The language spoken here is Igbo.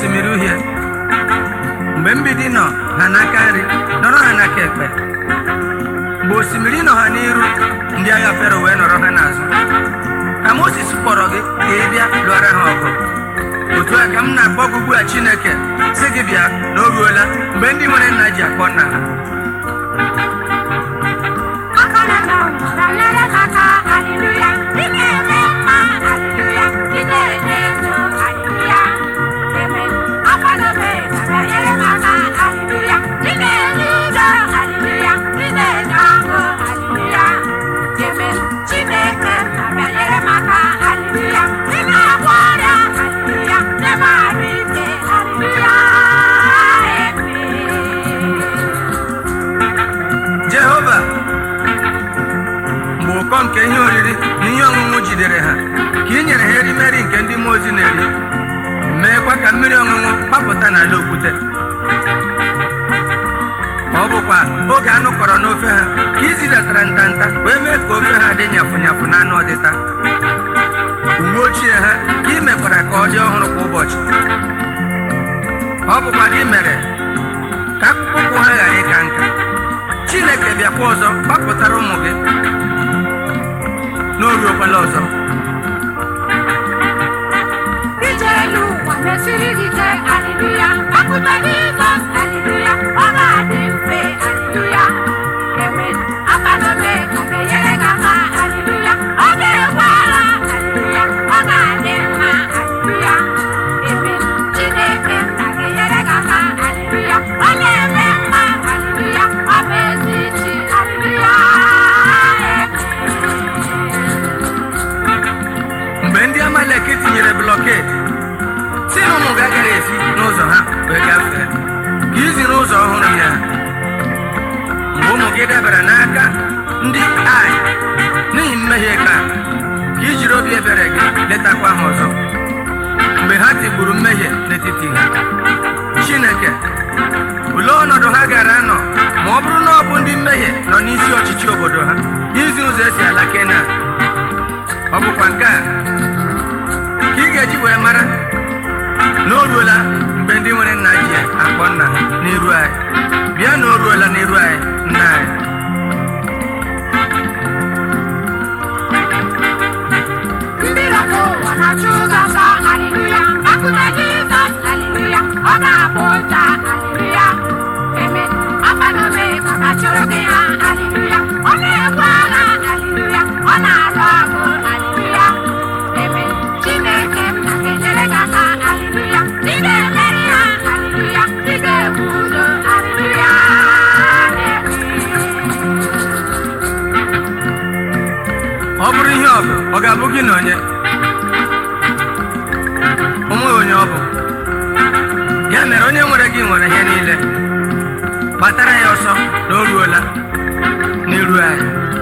osimiri uhie mgbe mgbidi nọ ha n'aka nri nọrọ ha n'aka ekpe mgbe osimiri nọ ha n'iru ndị agha fero wee nọrọ ha n'azụ ka moses kpọrọ gị ka ị bịa lụọra ha ọgụ otu a ka m na-akpọ gị ugbu a chineke sị gị bịa na o ruola mgbe ndị nwere nna ji akpọ nna ha jehova mgbe ụkọ nke ihe oriri na ihe ọṅụṅụ jidere ha ka ị nyere ha erimeri nke ndị mmụọ ozi na-eri meekwa ka mmiri ọṅụṅụ gbapụta n'ala okwute ọ bụkwa oge anụ kọrọ n'ofe ha ka ị zidatara ntanta wee mee ka ofe ha dị nyafụ nyafụ na anụ ọdịta uwe ochie ha ka ị mekwara ka ọ dị ọhụrụ kwa ụbọchị ọ bụkwa gị mere ka akpụkpọ ụkwụ ha ghara ịka nka chineke bịakwa ọzọ gbapụtara ụmụ gị n'oruokwala ọzọ Ije elu ụwa mesiri gị ike, haleluya. Akụta Jizọs, haleluya. Ọ ga-adị mfe, haleluya. Amen. Aka n'obe ka ga-enyere gị aka, haleluya. Ọ ga-egbu agha, haleluya. Ọ ga-adị mma, haleluya. Amen. Chineke nna ga-enyere gị aka, haleluya. Ọ na-eme mma, haleluya. Ọ bụ ezi isi, haleluya. mgbe ndị amalek tinyere blọked si na ụmụ gị agaghị esi n'ụzọ ha wee gafee ka izi n'ụzọ ọhụrụ ya mgbe ụmụ gị dabara n'aka ndị ai n'ihi mmehie ka ka i jiri obi ebere gị letakwa ha ọzọ mgbe ha tigburu mmehie n'etiti ha chineke olee ọnọdụ ha gara anọ ma ọ bụrụ na ọ bụ ndị mmehie nọ n'isi ọchịchị obodo ha izi ụzọ esi ala kenan ọ bụkwa nke a ka ị ga-eji wee mara na o ruola mgbe ndị nwere nna ji akpọ nna ha n'iru anyị bịa na o ruola n'iru anyị nna anyị Ndị na-akpọ ụwa na-achụ ụzọ ọsọ, haleluya. Akụta Jizọs, haleluya. Ọ ga-abụ ụja, haleluya. Amen. Aka n'obe ka ga-achụrụ gị ha, haleluya. Ọ na-ebu agha, haleluya. Ọ na-alụ ọgụ, haleluya. Amen. Chineke nna ga-enyere gị aka, haleluya. Ị ga-emeri ha, haleluya. Ị ga-ebu udo, haleluya. ọ bụrụ ihe ọ bụ ọ ga-abụ gị na onye onwe onye ọ bụ ya mere onye nwere gị nwere ihe niile gbatara ya ọsọ na o ruola n'iru anyị